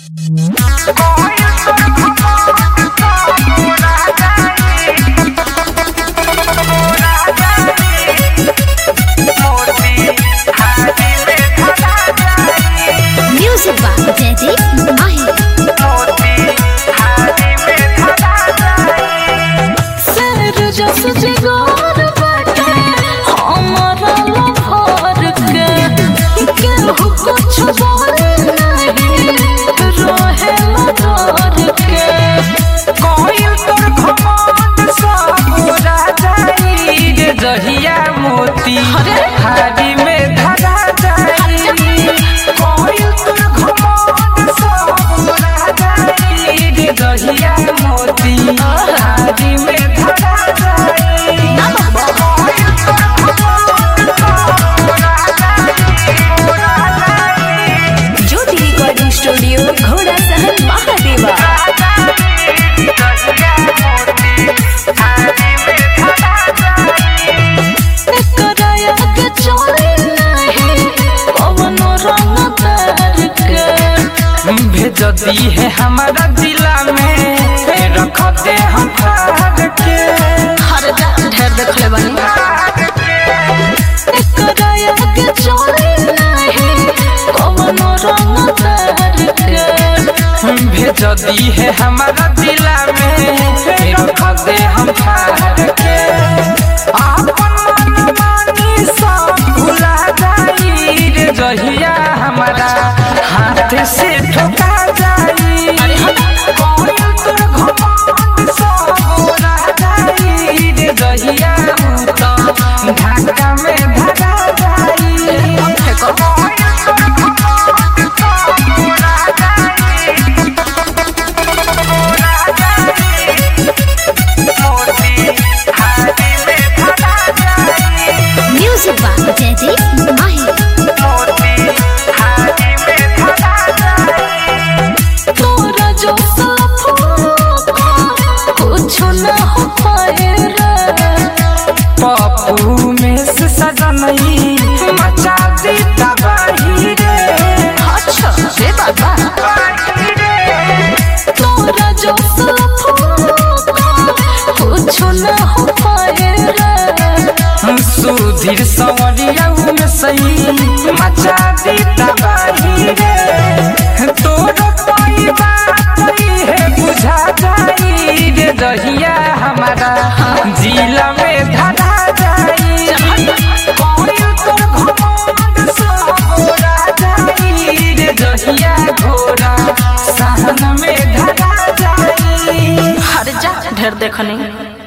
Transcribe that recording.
Music बा जयदीप माही सर जस जिगर बाटे हमरा लहर के केहू कुछ बोले नहीं रहे डर के जहिया मोती हारी में धरा जाई कोई तोर घमंड सब उड़ा जाई रे जहिया मोती हारी में धरा जाई कोई तोर घमंड सब उड़ा जाई, उड़ा जाई। ज्योति रिकॉर्डिंग स्टूडियो घोड़ा सहन महादेवा कराया के चले नहीं कवनो रंग तार के भेज दी है हमारा जिला में रख दे हम फाड़ के हर ढेर देखले बनी कराया के चले नहीं कवनो रंग तार के भेज दी है हमारा जिला में रख दे हम फाड़ के आपन मनमानी सब भुला जाई रे जहिया हमारा हाथ से ठोका जाई कोई तोर घमंड सब उड़ा जाई रे जहिया उ तो ढाका में धरा जाई कोई तोर घमंड सब उड़ा जाई उड़ा जाई मोती हारी में धरा जाई म्यूजिक बा जयदीप माही मोती हारी में धरा जाई तोरा जो कुछ न हो पाए रे पप्पू में से सजनई मचा दी तबाही रे अच्छा से बाबा बाही रे तोरा जो कुछ न हो पाए रे सुधीर सवरिया में सही मचा दी तबाही रे तोर कोई बात है बुझा जाई रे दहिया हमारा जिला में धरा जाई कोई तोर घमंड सब उड़ा जाई रे दहिया घोड़ा सहन में धरा जाई हर जा ढेर देखनी